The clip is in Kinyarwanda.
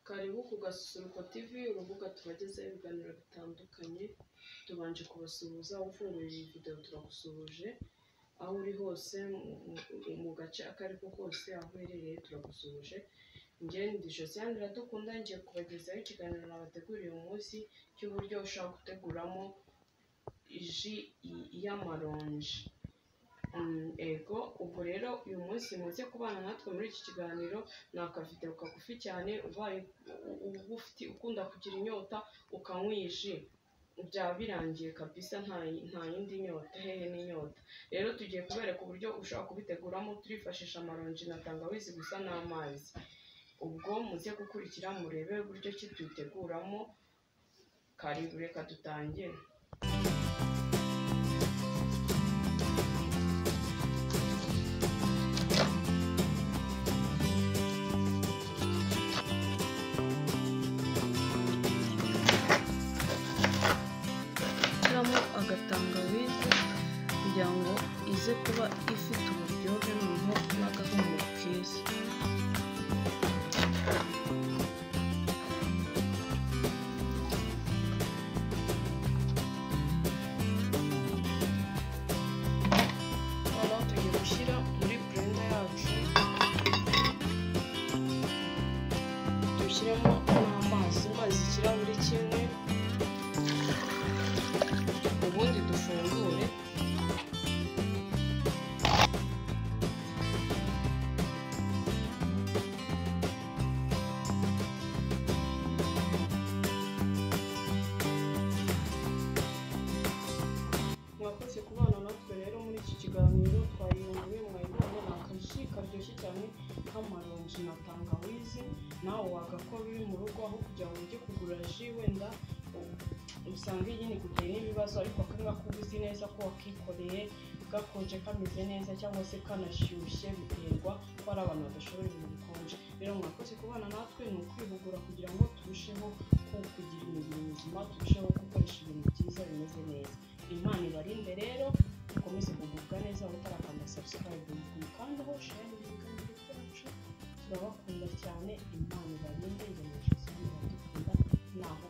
wibuke ugasusuruko tv urubuga tubagezaho ibiganiro bitandukanye tubanje kubasuhuza ufunguye iyi video turagusuhuje aho uri hose mu- mu gace ako ari ko kose aho uherereye turagusuhuje njyewe ndi josiane iradukunda ngiye kubagezaho ikiganiro nabateguriye uyu munsi cy'uburyo ushobora guteguramo ji y- y'amaronji Mm, ego ubwo rero uyu munsi muze kubana natwe muri iki kiganiro ni akavideo kagufi cyane ubaye u- uba ufite ukunda kugira inyota ukanywa iyi ji byaba birangiye kabisa nta nta yindi nyota hehe n'inyota rero tugiye kubereka uburyo ushobora kubiteguramo turifashisha amaronji na tangawizi gusa n'amazi ubwo muze gukurikira murebe uburyo ki tuyiteguramo karibu reka dutangire gushyiramo agatangawizi kugira ngo ize kuba ifite uburyohe noneho n'agahumuro keza noneho tugiye gushyira muri burenda yacu dushyiremo n'amazi amazi ikirahuri kimwe ubundi dufungure mwakoze kubana natwe rero muri iki kiganiro twayiyunguye mwayibonye ni akaji karyoshye cyane k'amaronji na tangawizi nawe wagakora uri mu rugo aho kugira ngo ujye kugura ji wenda usanga nyine kugira n'ibibazo ariko akanga ko uzi neza ko wakikoreye gakonje kameze neza cyangwa se kanashyushye biterwa ko ari abantu badashobora ibintu bikonje rero mwakoze kubana natwe ni ukwihugura kugira ngo turusheho ku- kugira imibiri mizima turusheho gukoresha ibintu byiza bimeze neza imana ibarinde rero ukomeze kugubwa neza aho utarakanda subscribe uyikandaho share ibiganiro byacu turabakunda cyane imana ibarinde ngejeje cyane iradukunda naho